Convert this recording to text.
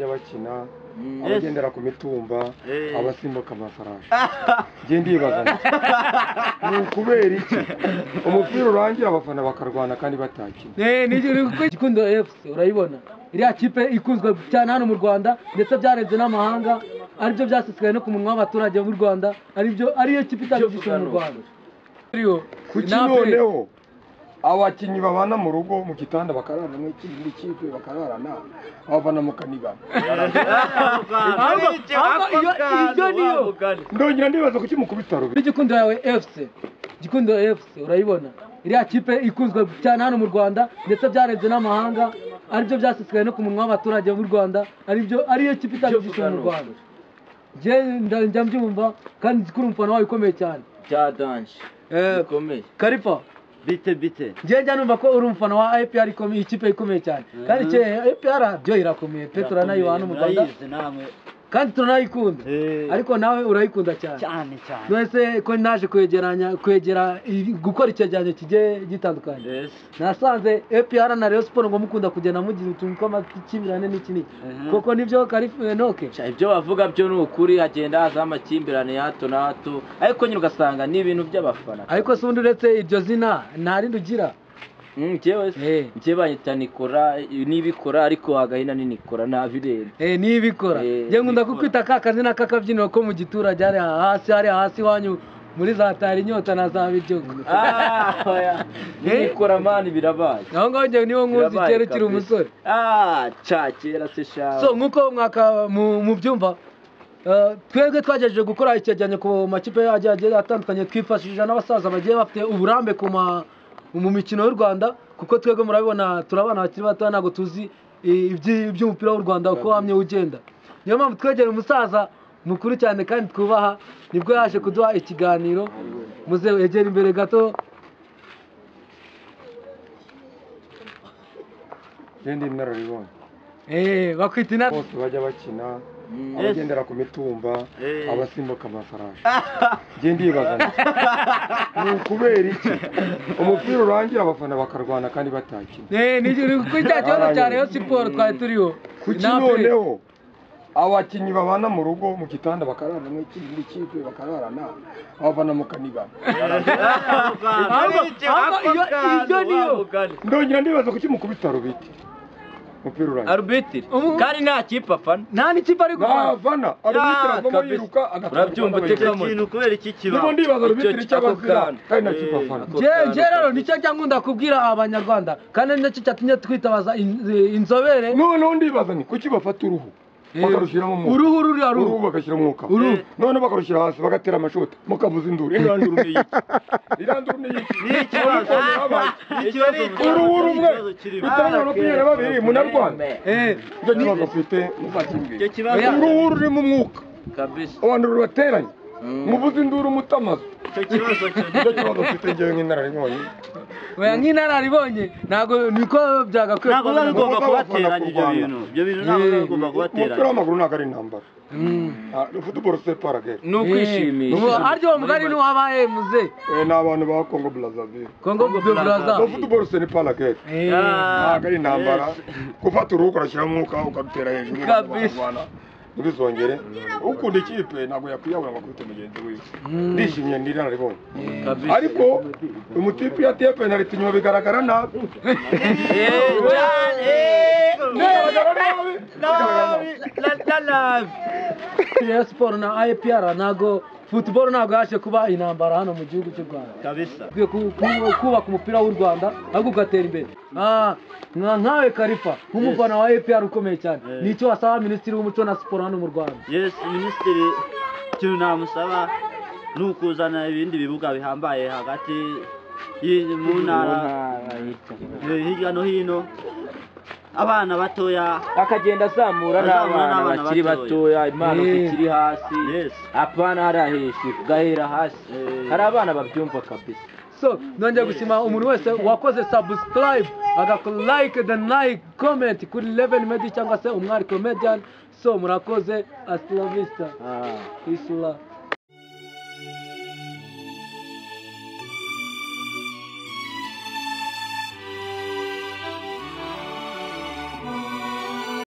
bakina Mm. abagendera ku mitumba Eh. abasimbuka amafarashi njye ndibaza nti, ni ukubera iki umupira urangira abafana bakarwana kandi batakina Eh, ni ni kuko gikundo FC urayibona iriya kipe ikunzwe cyane hano mu Rwanda ndetse byarenze n'amahanga aribyo byasesekaye no ku munwa w'abaturage b'u Rwanda aribyo ariyo kipe itagize mu Rwanda Ariyo, kuki inape. noneho abakinnyi babana mu rugo mu gitanda bakararana n'ikindi kipe bakararana abafana mukanibana Ahubwo- ahubwo iyo iyo niyo ndongera ndibaza kuki mukubita rubi n'igikundo yawe FC gikundo FC urayibona iriya kipe ikunzwe cyane hano mu Rwanda ndetse byarenze n'amahanga aribyo byasesekaye no ku munwa w'abaturage b'u Rwanda aribyo ariyo kipe itagize mu Rwanda Njye nda- njya mbyumva kandi nzi ko uri umufana wawe ukomeye cyane Bya danje. Eh, Bikomeye. Karifa Bite bite. njyewe njya numva ko uri umufana wa APR ikomeye ikipe ikomeye cyane kandi ke APR byo irakomeye pe turanayiba hano mu Rwanda murayizi namwe kandi turanayikunda Eh. ariko nawe urayikunda cyane cyane cyane none se ko naje kwegeranya kwegera i- gukora icyegeranyo kigiye gitandukanye Yes. nasanze APR na Rayon Sport ngo mukunda kugenda mugira utuntu tw'amakimbirane n'iki n'iki koko nibyo Karifa Enoke Sha, Ibyo bavuga byo ni ukuri hagenda haza amakimbirane ya hato na hato ariko nyine ugasanga ni ibintu by'abafana. ariko se ubundi uretse iryo zina nta rindi ugira Mm, Njyewe Eh. se njyewe banyita Nikora n'ibikora ariko hagahina ni Nikora ntabirenze. Eh, niyo ibikora Eh, njye nkunda ibikora. kukwita ka kazina k'akabyiniro ko mu giturage hariya hasi hariya hasi iwanyu muri za tari inyota na za biryogo Ah, oya. Eh. Nikora mani birabaye. aho ngaho njye niwo nkuzi Birabaye kera ukiri kabisa. umusore Ah, ca kera se shawe. so nk'uko mwaka mu- mubyumva eh, twebwe twagejeje gukora icyegeranyo ku makipe agiye agiye atandukanye twifashishije n'abasaza bagiye bafite uburambe ku ma- mu mikino y'u rwanda kuko twebwe murabibona turi abana bakiri bato ntabwo tuzi eh, iby'i- iby'umupira w'u rwanda uko wamye ugenda niyo mpamvu twegera umusaza mukuru cyane kandi twubaha nibwo yaje kuduha ikiganiro muze wegere imbere gato njye ndi inararibonye eh, bakwita inama bose bajya bakina Mm. abagendera ku mitumba Eh. abasimbuka amafarashi njye ndibaza nti, ni ukubera iki umupira urangira abafana bakarwana kandi batakina Eh, ni ni kuko cya kibazo cya Rayon Sport twari turiho kuki Inape. noneho abakinnyi babana mu rugo mu gitanda bakararana n'ikindi kipe bakararana abafana mukanibana ahubwo ahubwo iyo iyo niyo ndongera ndibaza kuki mukubita rubiti umupira urangira Arbitiri. Umu- Kandi nta kipe apana. nta n'ikipe ari gukora nabafana arubitira Ya, avamo kabisa. yiruka agatwara Urabyumva abana uteka bayiruka. mu- ikintu kubera iki nibo kiba ndibaza rubitira Icyo- icyo ako abazira kanya. kandi nacyo Eh, afana ako Njye- kanya, njye rero ako nicyo njya nkunda kubwira abanyarwanda kandi nicyo cyatumye twitabaza in- eh, inzobere noneho ndibaza ni kuki bafata uruhu bakarushyiramo umwuka uruhu ruriya uruhu ruhu bagashyira umwuka Uruhu. noneho bakarushyira hasi bagatera amashoti mukavuza induru irandura ni iki irandura ni iki Ni ikibazo. ikibazo uruhu rumwe kirimo bitanga makumyabiri na babiri munarwana Eh, icyo kibazo mfite muzakimbwira icyo kibazo Oya. uruhu rurimo umwuka Kabisa. abantu rubateranye muvuze induru mutamazu icyo kibazo cyo nicyo kibazo mfite njyewe nk'inararibonye oya nk'inararibonye ntabwo niko byagakwiye ntabwo biba kuba bigomba Abakobwa kubateranya bakunda ibyo kurwana. bintu ibyo bintu ntabwo biba bigomba umupira kubateranya w'amaguru ntabwo ari intambara futuboro separagere Ni ukwishimisha. Eh, aryo uwo mugari n'uwabaye muze ni abantu ba kongo brazaville kongo byo buraza no futuboro seniparagere Eh, ntabwo ari intambara gufata uruhu ukarashyiramo umwuka ukarutera hejuru Kabisa. bakarwana ntibizongere ukunda ikipe ntabwo yakwiyabura ngo akubite mugenzi wiwe ndishimye n'iranaribonye Kabisa. ariko umutipe iyo ateye penaliti inyuma bigaragara nabi Eh, cyane. Eh, bigaragara nabi bigaragara nabi. la- la- la- Rayon Sport na APR ntabwo football ntabwo yaje kuba intambara hano mu gihugu cy'u Rwanda kabisa ukwiye ku- ku- kubaka umupira w'u Rwanda ahubwo ugatera imbere Ah, nka- nkawe Karifa nk'umufana wa APR ukomeye cyane ni icyo wasaba minisitiri w'umuco na siporo hano mu Rwanda yes minisitiri ikintu namusaba ni ukuzana ibindi bibuga bihambaye hagati y'i- mu ntara eh, hirya no hino abana batoya akagenda azamura Azamura n'abana n'abana bakiri batoya. batoya impano Eh. zikiri hasi Yes. apana hariya hejuru ugahera hasi Eh. hari abana babyumva kabisa so nongeye gushima umuntu wese wakoze subscribe agakolike denayike komenti kuri leveni medi cyangwa se umwari komediyani so murakoze asilavista Ah. isura